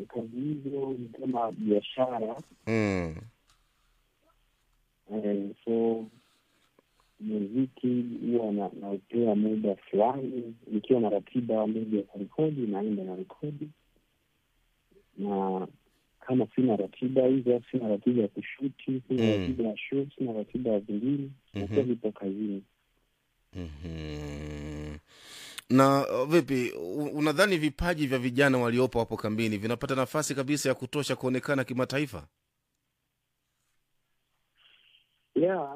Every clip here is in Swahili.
kazi hizo ni kama biashara mm. eh, so muziki huwa na- naupea muda fulani nikiwa na ratiba moja ya kurekodi naenda na rekodi na kama sina ratiba hizo sina ratiba ya kushuti sina Mm. ratiba ya show sina ratiba ya vingine nakuwa Mhm. nipo kazini Mhm. na uh, vipi u- unadhani vipaji vya vijana waliopo hapo kambini vinapata nafasi kabisa ya kutosha kuonekana kimataifa yeah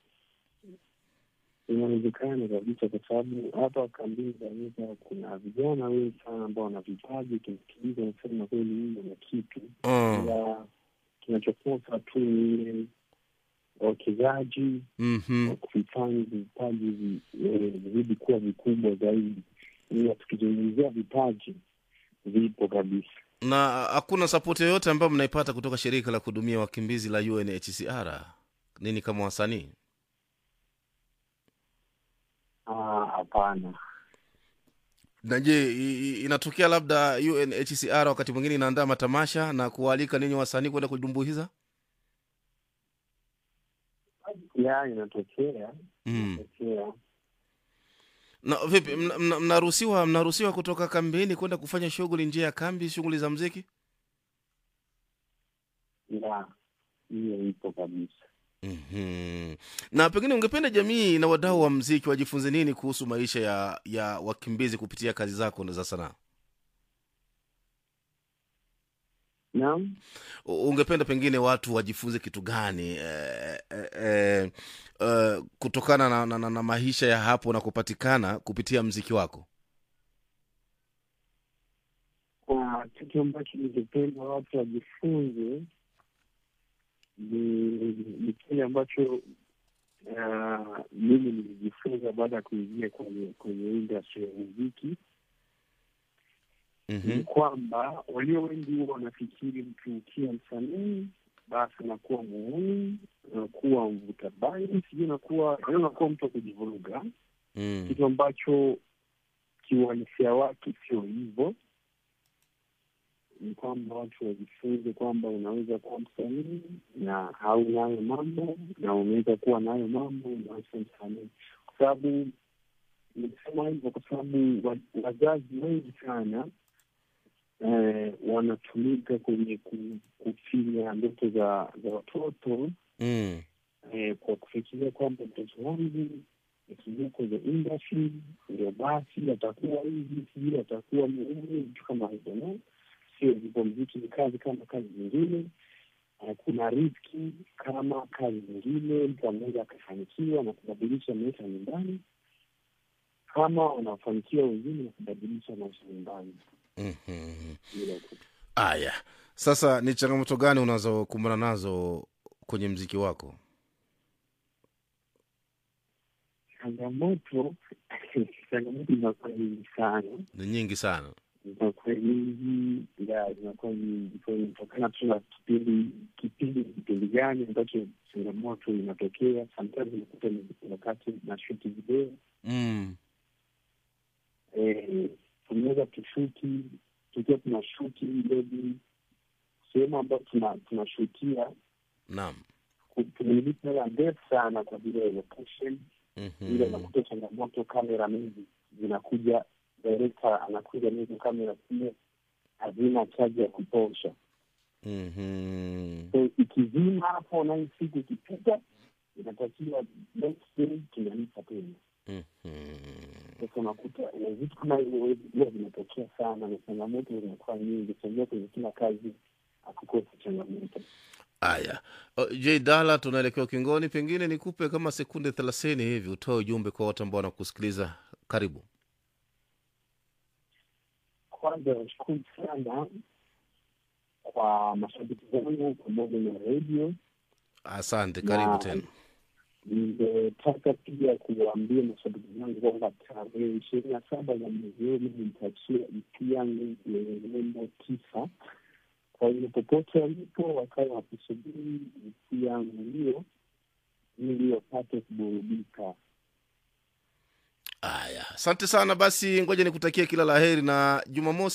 inawezekana kabisa kwa sababu hapa kambini zanisa kuna vijana wengi sana ambao wana vipaji kimsikiliza nasema kweli huyu ana kitu mm. ila kinachokosa tu ni ile wawekezaji mm-hmm. wa kuvifanya vipaji vi- eh, vizidi kuwa vikubwa zaidi ila tukizungumzia vipaji vipo kabisa na hakuna sapoti yoyote ambayo mnaipata kutoka shirika la kuhudumia wakimbizi la unhcr nini kama wasanii Ah, hapana na je i- i- inatokea labda unhcr wakati mwingine inaandaa matamasha na kuwaalika ninyi wasanii kwenda kudumbuiza ya inatokea mm. inatokea na vipi mna- mna- mnaruhusiwa mnaruhusiwa kutoka kambini kwenda kufanya shughuli nje ya kambi shughuli za mziki ya hiyo ipo kabisa mm-hmm. na pengine ungependa jamii na wadau wa mziki wajifunze nini kuhusu maisha ya ya wakimbizi kupitia kazi zako za sanaa naam U- ungependa pengine watu wajifunze kitu gani eh, eh, eh, eh, kutokana na, na, na, na maisha ya hapo na kupatikana kupitia mziki wako kwa kitu ambacho ningependa watu wajifunze ni ni kile ambacho ah, mimi nilijifunza baada ya kuingia kwenye kwenye industry ya muziki ni mm-hmm. kwamba walio wengi huwa wanafikiri mtu ukiwa msanii basi unakuwa muuni unakuwa mvuta bangi sijui unakuwa yaani unakuwa mtu wa kujivuruga mm. kitu ambacho kiuhalisia wake sio hivyo ni kwamba watu wajifunze kwamba unaweza kuwa msanii na hauna hayo mambo na unaweza kuwa nayo mambo na sio msanii kwa sababu nimesema hivyo kwa sababu wa- wazazi wengi sana eh, wanatumika kwenye ku- kufinya ndoto za za watoto Mm. eh, kwa kufikiria kwamba mtoto wangu akiingia kwenye industry ndio basi atakuwa hivi sijui atakuwa muhimu vitu kama hivyo no sio hivyo mziki ni kazi kama kazi zingine Eh, kuna riski kama kazi zingine mtu anaweza akafanikiwa na kubadilisha maisha nyumbani kama wanafanikiwa wengine na kubadilisha maisha nyumbani Mm-hmm. Hilo tu. aya sasa ni changamoto gani unazokumbana nazo kwenye mziki wako changamoto changamoto zinakuwa nyingi sana ni nyingi sana zinakuwa nyingi ya zinakuwa nyingi so inatokana tu na kipindi kipindi kipindi gani ambacho changamoto inatokea sometimes unakuta ni wakati na shuti video mm. eh, tunaweza tushuti tukiwa tuna shuti maybe sehemu ambayo tuna tunashutia naam ku- tumelipa hela ndefu sana kwa ajili ya location ile mm-hmm. unakuta changamoto kamera mingi zinakuja director anakuja nizo kamera zile hazina chaji ya kutosha Mm-hmm. so ikizima hapo na hii siku ikipita inatakiwa next day tunalipa tena Mm-hmm. sasa unakuta na vitu kama hivyo huwa vinatokea sana na changamoto zinakuwa nyingi sajia kwenye kila kazi akukosa changamoto aya uh, j dala tunaelekea ukingoni pengine nikupe kama sekunde thelathini hivi utoe ujumbe kwa watu ambao wanakusikiliza karibu kwanza nashukuru sana kwa mashabiki zangu pamoja na redio asante karibu Na- tena ningetaka pia kuwaambia mashabiki zangu kwamba tarehe ishirini na saba za mwezi huu mimi nitachia EP yangu yenye nembo tisa. Kwa hiyo popote walipo wakawa wakisubiri EP yangu hiyo ili wapate kuburudika. aya asante sana basi ngoja nikutakia kila la heri na jumamosi